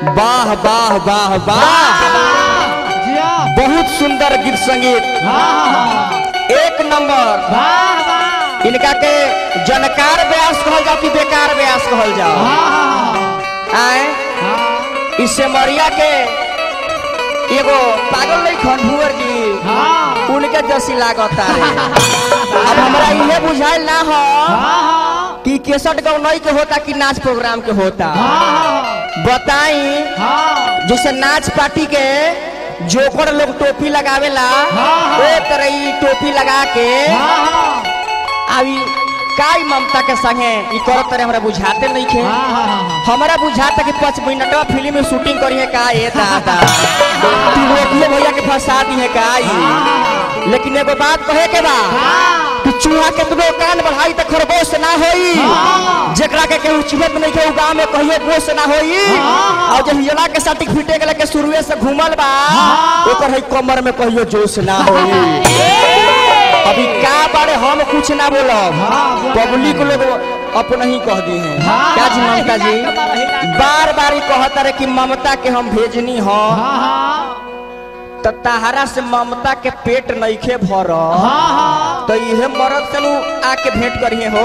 वाह वाह वाह वाह जिया बहुत सुंदर गीत संगीत हाँ एक नंबर वाह वाह इनका के जनकार व्यास कहल जाओ कि बेकार व्यास कहल जाओ हाँ आए हाँ इससे मरिया के एगो पागल नहीं खंडुअर जी हाँ उनके जैसी लागता है अब हमरा इहे बुझाइल ना हो हाँ कि केसट गौ नहीं के होता कि नाच प्रोग्राम के होता हाँ बताई हाँ जैसे नाच पार्टी के जोकर लोग टोपी लगावेला हाँ। ओ तरह ई टोपी लगा के हाँ अभी काई ममता के संगे ई करत तरह हमरा बुझाते नहीं खे हाँ हमरा बुझाता कि पाँच मिनटवा फिल्म में शूटिंग करिए का ये दादा तिलोकिए भैया के फंसा दी है का ई लेकिन एगो बात कहे के बा कि चूहा केतनो कान बढ़ाई त खरगोश ना होई हाँ। जेकरा के केहू चिन्हत नहीं के उ गांव में कहियो गोश ना होई हाँ। और जब हिजला के सर्टिफिकेट के लेके शुरुए से घूमल बा हाँ। ओकर है कमर में कहियो जोश ना होई अभी का बारे हम कुछ ना बोलब हाँ, पब्लिक लोग अपना ही कह दी है हाँ। क्या जी ममता जी बार बार ही कहता रहे कि ममता के हम भेजनी हो तो तहरा से ममता के पेट नईखे भर तो इहे मरद से नु आके भेंट करिए हो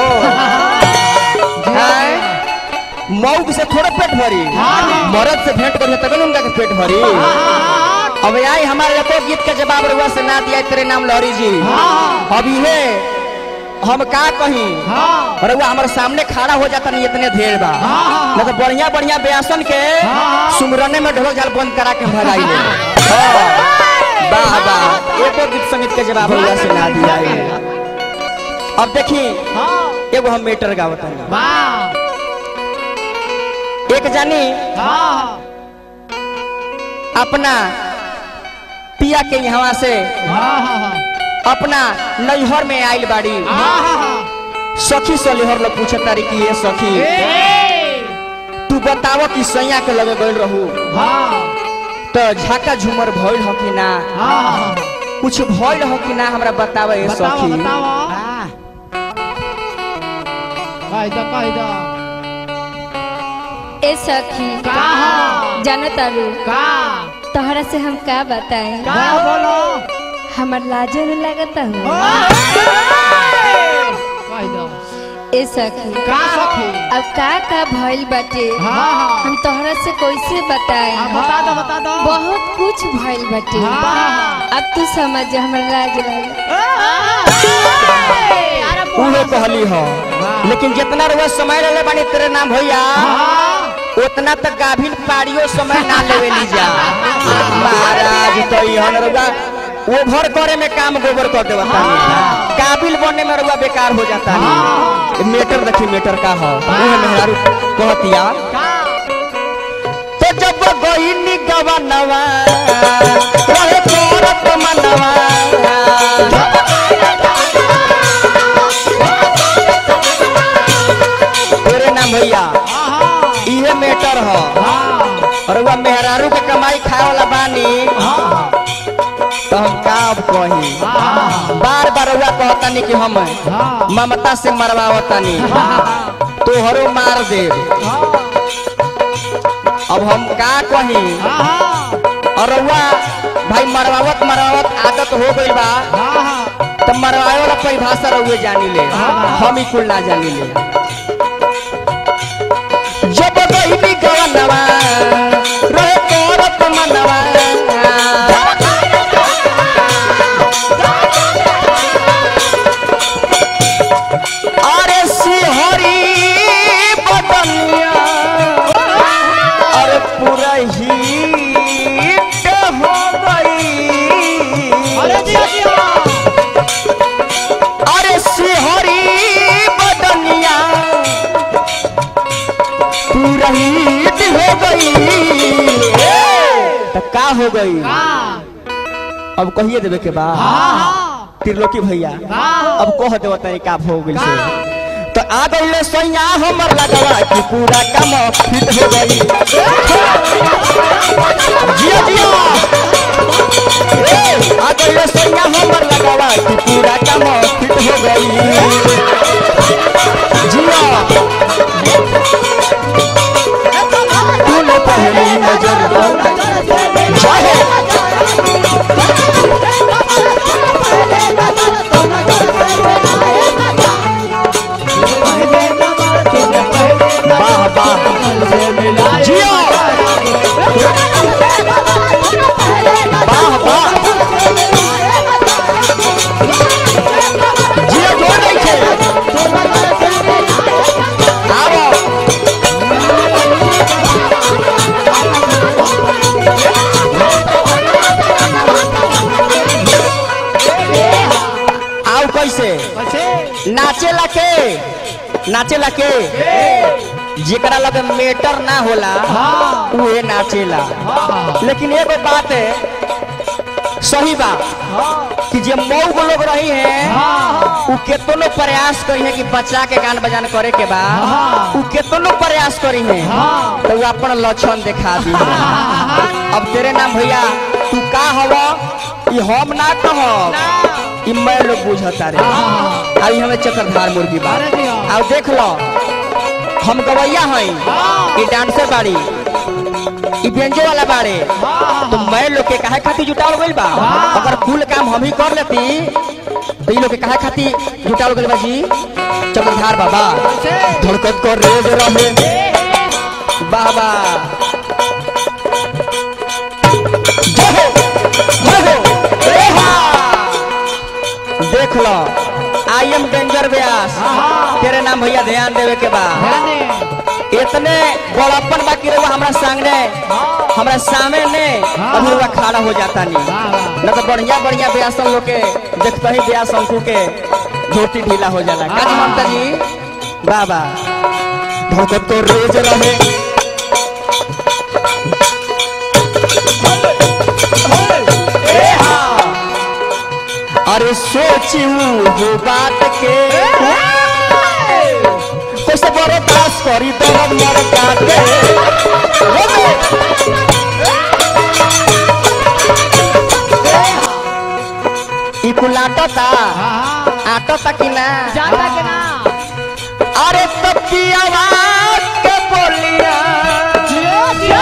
हैं? मऊग से थोड़ा पेट भरी हाँ। मरद से भेंट करिए तब उनका के पेट भरी अब आई हमारे एको गीत के जवाब रुआ से ना दिया तेरे नाम लहरी जी अब इहे हम का कही रउआ हमारे सामने खड़ा हो जाता नहीं इतने देर बा हाँ। न तो बढ़िया बढ़िया बेसन के हाँ। सुमरने में ढोल झाल बंद करा के भगाई ले वाह वाह एको गीत संगीत के जवाब रउआ से ना दिया है। अब देखी एगो हम मेटर गावत हनी एक जानी अपना पिया के यहाँ से अपना नैहर में आइल बाड़ी सखी सलेहर लोग पूछत तारी कि ये सखी तू बताव कि सैया के लगे गइल रहू तो झाका झूमर भइल हो कि ना कुछ भइल हो कि ना हमरा बताव ये बताओ सखी बताओ कह दो कह दो ए सखी का हो? जानो तारू का तोहरा से हम का बताएं का बोलो हमर लाजो न लगता हो कह दो ए सखी का सखी अब का का भइल बाटे हाँ हाँ हम तोहरा से कैसे बताएं हाँ, बता दो बता दो बहुत कुछ भइल बाटे हाँ। अब तू समझ जा हमर लाज लगे उहे कहली हो लेकिन जितना रुआ समय रहले बानी तेरे नाम भैया उतना तक गाभिन पाड़ियो समय ना लेवे ली जा महाराज तो इहन रुआ ओभर करे में काम गोबर कर देवा तानी काबिल बनने में रुआ बेकार हो जाता नहीं मेटर देखी मेटर का हो उहे मेहरारू कहतिया तो जब गईनी गवनवा रहे तोरत मनवा तेरे नाम भैया इहे मेटर हो और वह मेहरारू के कमाई खाए वाला बानी तो हम का अब कही बार बार हुआ कहतानी कि हम ममता से मरवावतानी तोहरो मार दे अब हम का कही और रउआ भाई मरवावत मरवावत आदत हो गई बा तो मरवाए वाला परिभाषा रउए जानी ले हम ही कुल ना जानी ले जब गईली गवनवा रहे तोरत मनवा अरे सिहरी बदनिया अरे पूरा हिट हो गई अरे जिया जिया अरे सिहरी बदनिया पूरा हिट हो गई तो का हो गई अब कहिए देवे के बाद त्रिलोकी भैया अब कह देव तनी का हो गइल से तो आ गइले सैया हमर लगवा कि पूरा काम फिट हो गई जिया जिया ए, आ गइले सैया हमर लगवा कि पूरा काम फिट हो गई जिया तूने पहली नाचेला के नाचेला के जेकरा लगे मेटर ना होला हाँ उहे नाचेला हाँ लेकिन एगो बात है सही बा कि जे मऊ लोग रही है हाँ उ केतनो प्रयास करी है कि बच्चा के गान बजान करे के बा हाँ। उ केतनो प्रयास करी है हाँ। तो उ अपन लक्षण दिखा दी है अब तेरे नाम भैया तू का हवा ई हम ना कह ई मैं लोग बुझता रे हाँ। अभी हमें चक्रधार मुर्गी बा अरे दिया। अब देख लो हम गवैया हई हाँ। ई डांसर बाड़ी ई बेंजो वाला बाड़े हाँ तो मैं लोग के काहे खातिर जुटावल गइल बा हाँ। अगर कुल काम हम ही कर लेती तो ई लोग के काहे खातिर जुटावल गइल बा जी चक्रधार बाबा धड़कत कर रेज रहे बाबा जय हो जय हो ए हा देख लो आई एम डेंजर व्यास हाँ। तेरे नाम भैया ध्यान देवे के बा ध्यान दे इतने बड़प्पन बाकी रहुआ हमरा सामने हमरा सामने हाँ। अभी रहुआ खड़ा हो जाता नहीं वाह वाह न तो बढ़िया बढ़िया व्यासन लोग के देखते ही व्यास अंकु के धोती ढीला हो जाला का जी हाँ। ममता जी बाबा भगत तो रोज रहे ए हाँ। अरे सोची हो बात के कैसे बड़े पास करी दरद मर काटे ई कुल आटता हाँ आटता कि ना जाता के ना अरे तब की आवाज के बोलिया जियो जियो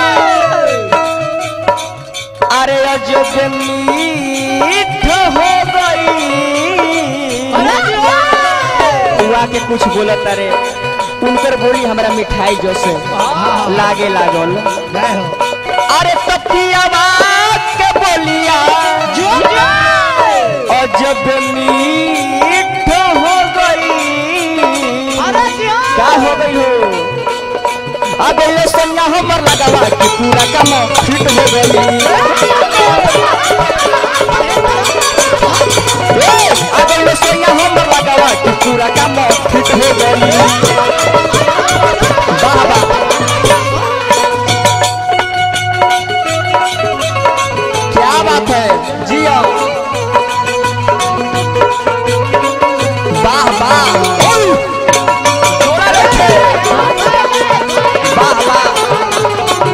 अरे अजब मीठ हो गई अरे जियो हुआ के कुछ बोलत अरे उनकर बोली हमरा मिठाई जैसे हाँ। लागे लागल जय हो अरे तब की आवाज के बोलिया जियो जियो अजब मीठ हो गई अरे जियो का हो गई हो अब ये संज्ञा हमर लगावा कि पूरा काम फिट हो गई ए, अब ये संज्ञा हमर लगावा कि पूरा काम फिट हो गई वाह वाह क्या बात है जियो वाह वाह ओय! जोरा रखे वाह वाह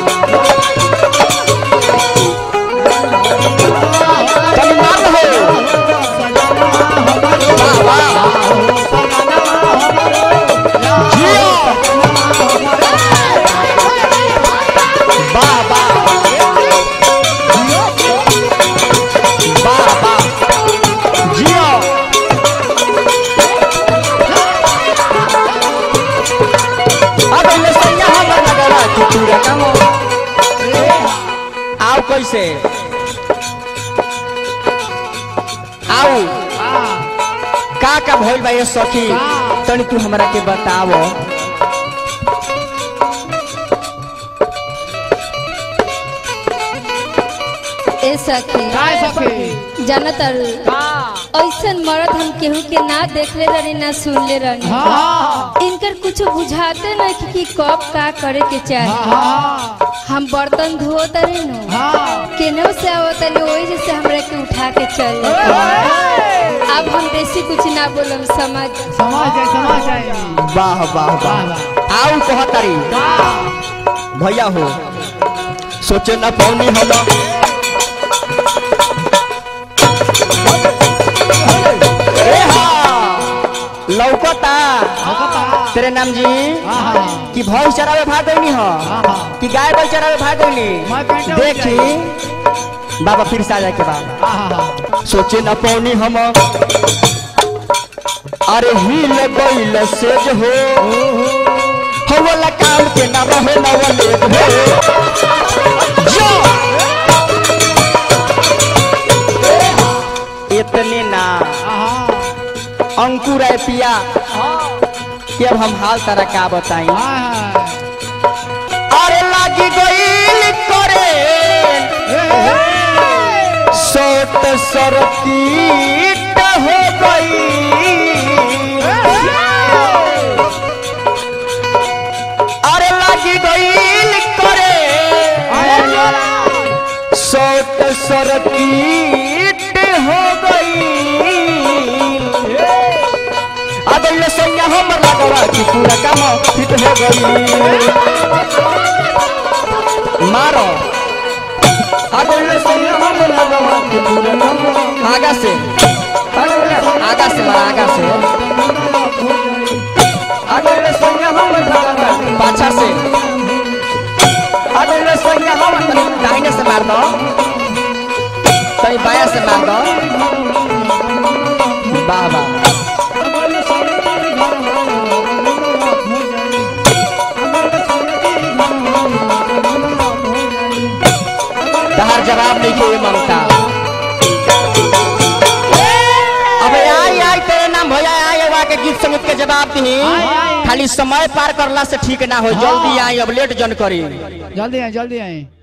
सन्मान हो वाह वाह जियो वाह वाह वाह वाह जियो अब इन्हें सैया हमर लगला कि पूरा काम आओ कैसे आओ का का भइल बा ये सखी का? तनी तू हमरा के बतावो ए सखी काय सखी जानत अरु का ऐसन मर्द हम केहू के ना देखले रहनी ना सुनले रहनी हाँ इनकर कुछ बुझाते नहीं कि, कि कब का करे के चाहिए हाँ हम बर्तन धोत रहे नु हाँ केनहू से आवत रही वही जैसे हमरा के उठा के चल जाते अब हम बेसी कुछ ना बोलम समझ समझ जाए समझ जाए वाह वाह वाह वाह वाह आओ कहतारी का भैया हो सोचे न पौनी हम ए हाँ, लौकता हाँ तेरे नाम जी हाँ कि भैंस चरावे भाग गईनी हो हाँ कि गाय बैल चरावे भाग मैं गईनी पेंटा उठ देखी बाबा फिर से आ जाए के बाद हाँ सोचे न पौनी हम अरे हिल गईल सेज हो हो वाला काम के ना रहे न वाले हो जो इतने ना हाँ अंकुर है पिया कि अब हम हाल तरह का बताई हाँ अरे लागी गईल करे सोट सरकीट हो गई सरकीट हो गई अब ये सैया हमर लगवा कि पूरा काम फिट हो गई मारो अब ये सैया हमर लगवा कि पूरा काम आगा से आगा से मारा आगा से अब ये सैया हमर लगवा पाछा से अब ये सैया हमर दाहिने से मार दो कहीं बाया से मार दो वाह वाह तहार जवाब नहीं के ममता अबे आई आई तेरे नाम भैया आई अब आके गीत संगीत के जवाब दी आई, आई। खाली समय पार करला से ठीक ना हो जल्दी आई अब लेट जन करी जल्दी आए जल्दी आए